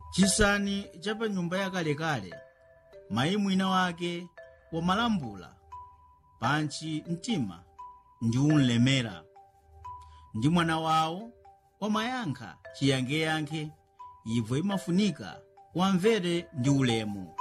chisani cha pa nyumba yakalekale mayi mwina wake wamalambula pantchi mtima ndi unlemera ndi mwana wawo wamayankha chiyankheyankhe ibvo imafunika wamvere ndi ulemu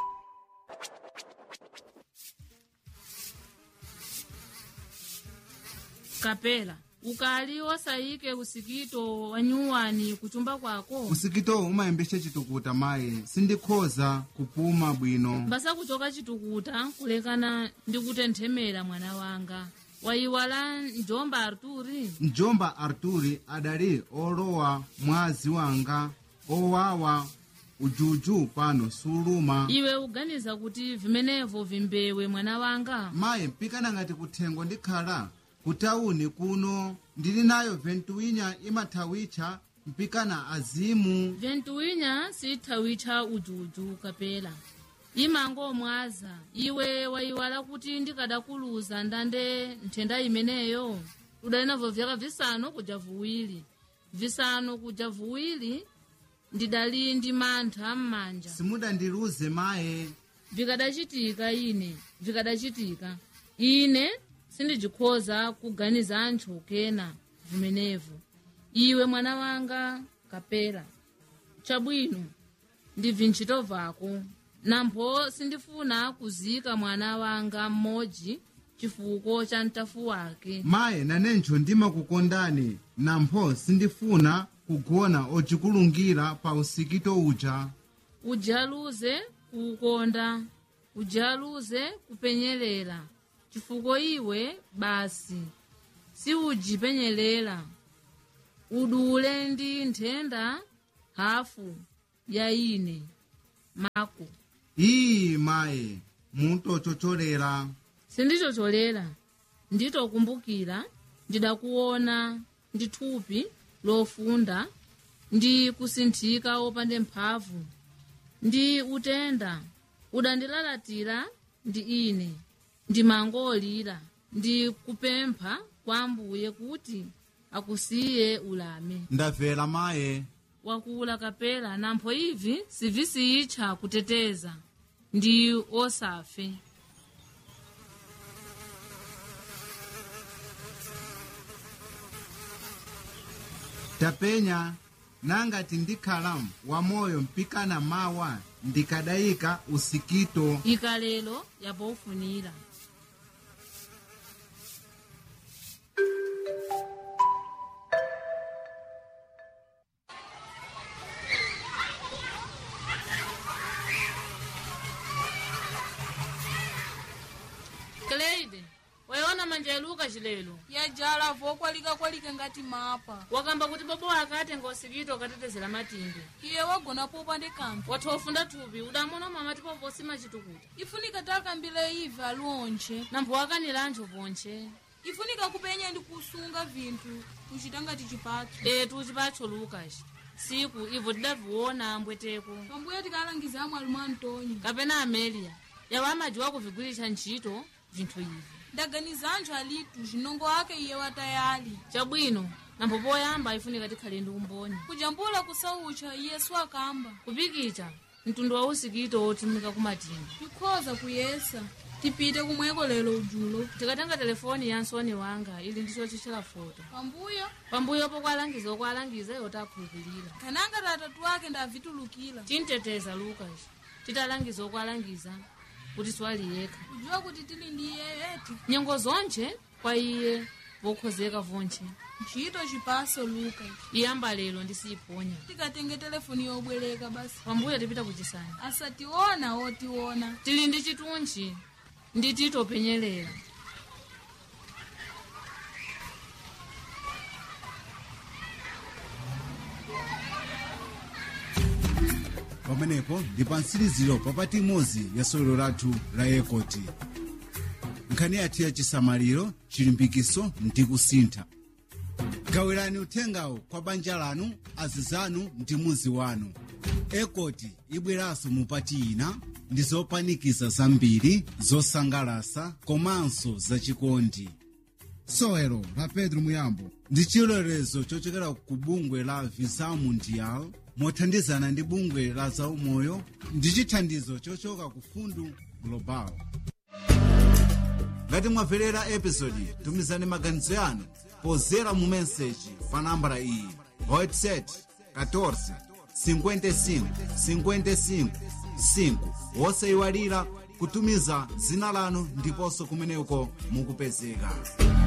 kapela ukali osayike usikito wa nyuwani kuchumba kwako usikitowu umayembesa chitukuta mayi sindikhoza kupuma bwino mbasa kuchoka chitukuta kulekana ndi kutenthemera mwana wanga wayiwala njomba arturi mjomba arturi adali olowa mwazi wanga owawa ujuju pano suluma iwe uganiza kuti vimenevo vimbewe mwana wanga mayi mpikana ngati kuthengo ndikhala kutawuni kuno ndili nayo ventuwinya imathawitcha mpikana azimu ventuwinya sitthawitcha ujuju kapela imangomwaza iwe wayiwala kuti ndikadakuluza ndande nthenda imeneyo udali navo vyaka visanu kuja vuwiri visanu kuja vuwiri ndidali ndi mantha m'manja simudandiluze maye vikadacitika ine vikadacitika ine sindijikhoza kuganiza anthu kena vimenevo iwe mwana wanga kapela chabwino ndibvi ntchito vako nampho sindifuna kuzika mwana wanga mmodzi chifuko cha mtafu wake maye nanencho ndimakukondani nampho sindifuna kugona ocikulungira pa usikito uja ujaluze kukonda ujaluze kupenyerera chifuko iwe basi siujipenyerera udule ndi nthenda hafu ya ine mako iyi maye mutochocholera sindichocholera nditokumbukira ndidakuona ndi thupi lofunda ndi kusinthika opande mphamvu ndi utenda udandilalatira ndi ine ndimangolira ndi kupempha kwa ambuye kuti akusiye ulame ndabvera maye wakula kapela nampho ivi sivisiyitcha kuteteza ndi osafe tapenya nangati ndikhala wamoyo mpikana mawa ndikadayika usikito ikalelo yapofunira Cleide, wayiona manja yaluka chilelo yajala vokwalika-kwalika ngati mapa wakamba kuti bobo akatenga usikito ukatetezera matimbe iye wagona popa ndi kanthu watha ufunda thupi udamona mama tipo posima chitukuta ifunika takambile ive aliwonche nampho wakanira anthu ponche ifunika kupenya ndi kusunga vinthu kuchita ngati chipatso etu chipatso lukas siku ivo tidaviona ambweteko pambuyo tikalangiza amwe alumu antonio kapena amelia yawo amajiwa kuvigwiritsa ntchito vinthu ivi ndaganiza anthu alitu zinongo ake iye watayali chabwino nampho poyamba ifunika tikhale ndi umboni kujambula kusaucha iyesu akamba kupikicha mtundu wa usikito wotumika kumatimba tikhoza kuyesa tipite kumweko lero ujulo tikatenga telefoni ya nsoni wanga ili ndicho chichela foto pambuyo pambuyo pokwalangiza okwalangiza iwo takhulupirira kananga tatatu ake ndavitulukira tinteteza lukas titalangiza okwalangiza kuti siwali yekha kujiwa kuti tili ndi iye eti nyengo zonche kwa iye vokhozeka vonche ntchito chipaso luka iyamba lero ndisiyiponya tikatenge telefoni yobwereka basi pambuyo tipita kuchisani asationa otiona tili ndi chitunchi ndi titopenyerera pamenepo ndi pa mtsiriziro papati imodzi ya sewero lathu la ekoti nkhani yathu ya chisamaliro chilimbikiso ndi kusintha gawirani uthengawo kwa banja lanu azizanu ndi muzi wanu ekoti ibweranso mupati ina ndi zopanikiza zambiri zosangalasa komanso zachikondi sewero la pedro muyambo ndi chilolezo chochokera ku bungwe la visa mundial mothandizana ndi bungwe la zaumoyo ndi chithandizo chochoka ku fundu global ngati mwamverera episodi tumizani maganizo yanu pozera mu meseji pa nambala iyi whatsapp 14 55 55 5 wosayiwalira kutumiza dzina lanu ndiponso kumeneko mukupezeka